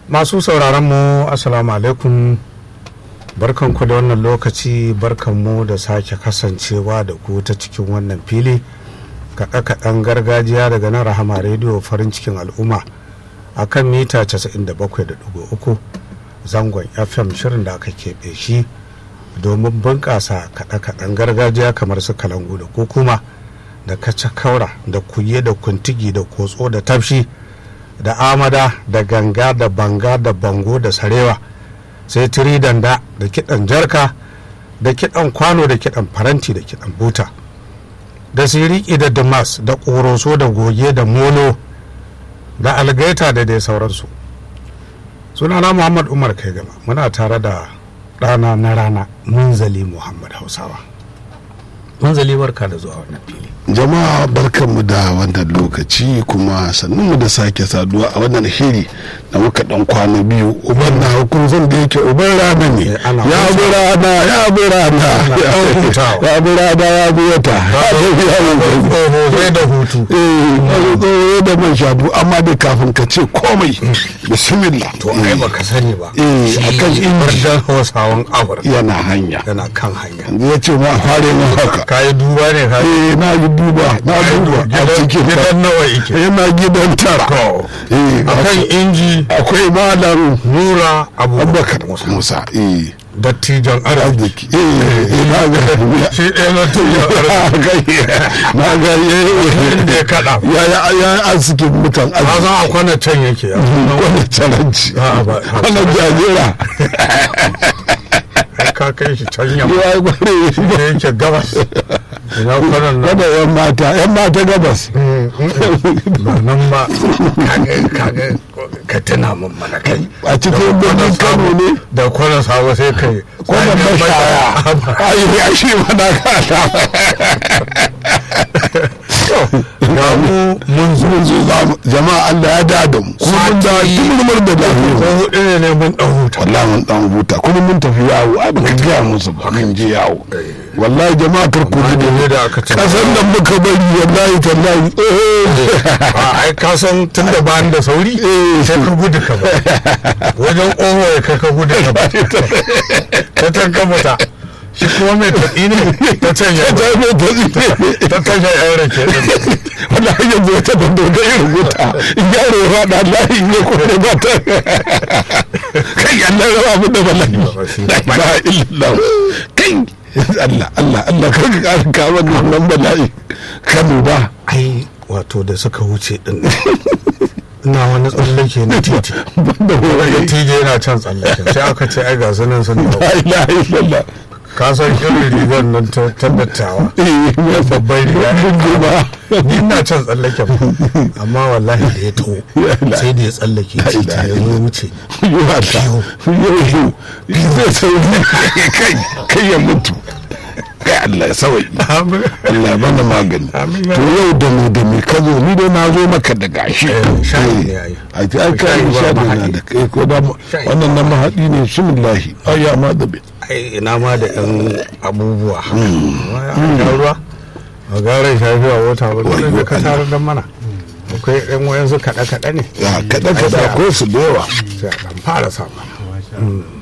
masu sauraron mu assalamu alaikum barkanku da wannan lokaci barkanmu da sake kasancewa da ku ta cikin wannan fili kaɗe-kaɗen gargajiya daga nan rahama rediyo farin cikin al'umma a kan mita 97.3 zangon fm shirin da aka keɓe shi domin bunƙasa kaɗe-kaɗen gargajiya kamar su kalangu da kukuma da kaura da kuye da kuntigi da kotso da tafshi da amada da ganga da banga da bango da sarewa sai tiri danda da kiɗan jarka da kiɗan kwano da kiɗan faranti da kiɗan buta da siriki da damas da ƙoroso da goge da molo da algaita da dai sauransu sunana muhammad umar kai gama muna tare da ɗana na rana munzali muhammad hausawa munzali barka da zuwa wannan fili jama'a barkanmu da wannan lokaci kuma mu da sake saduwa a wannan shiri da muka dan kwana biyu uban na hukun zan da yake uban rana ne ya bi rana ya bi rana ya bi rana ya bi wata ya da hutu eh da man shabu amma dai kafin ka ce komai bismillah to ai baka sani ba eh akan inji hausawan afirka yana hanya yana kan hanya ya ce ma fare mu haka kayi duba ne ka eh na yi duba na duba a cikin gidan nawa yake yana gidan tara eh akan inji akwai malam nura abubakar musa eh dattijan arziki arziki eh na ga shi ɗaya na tuyan arziki na ga inda ya kaɗa ya ya ya arzikin mutan ka san a kwana can yake ya wani caranci A'a, ba- wani jajira ai ka kai shi can yamma ya yi gware da yake gabas ina kwanan nan kada yan mata yan mata gabas ba nan ba kaga kaga ka tuna mun mana kai a cikin birnin kano ne da kwanan sabo sai kai kwanan mashaya ayi ya shi mana kada ga mu mun zo mun zo za mu jama'a Allah ya da da mu kuma mun da tumurmur da ko lafiya hudu ne ne mun dan huta wallahi mun dan huta kuma mun tafi yawo ai baka gaya musu ba mun je yawo wallahi jama'a kar ku Amma ji ne da aka ce kasan da muka bari wallahi tallahi eh a ai ka san tun da ba da sauri sai ka gudu ka ba wajen oho ya kai ka gudu ka ba ta can ka fita shi kuma mai taɗi ne ta can ya ta zo ta zike ta tashar yan rake din wallahi yanzu wata da doga ya rubuta in yaro ya faɗa lahi in ya kore ba ta kai Allah ya rabu da wallahi la ilaha illallah kai Allah Allah Allah kar ka ƙara kawo nan bala'i kanu ba ai wato da suka wuce din nan, ina wani tsallake na titi banda daga horaye tije yana can tsallake sai aka ce ai ga sunan sun dawo la ilaha illallah ka san irin rigar nan ta ta dattawa eh ya babban riga bunge ba ni ina can tsallake amma wallahi da ya taho sai da ya tsallake titi ya zo wuce yiwa ta yau zai sauri kai kai ya mutu kai Allah ya sauki Allah ya bada magani Amin ya to yau da mu da me ka zo ni dai na zo maka da gashi Eh, shayi ne ai. a ji ai kai Shayi ba shayi na mahaɗi. da kai ko da Shayi. wannan na mahaɗi ne bismillahi ai ya ma da be ai ina ma da yan abubuwa haka Amma ya sha ruwa a garin shafiya wata ba dole ne ka tarar da mana akwai yan wayansu kaɗe-kaɗe ne ya kada kada ko su da yawa sai a ɗan fara sa mana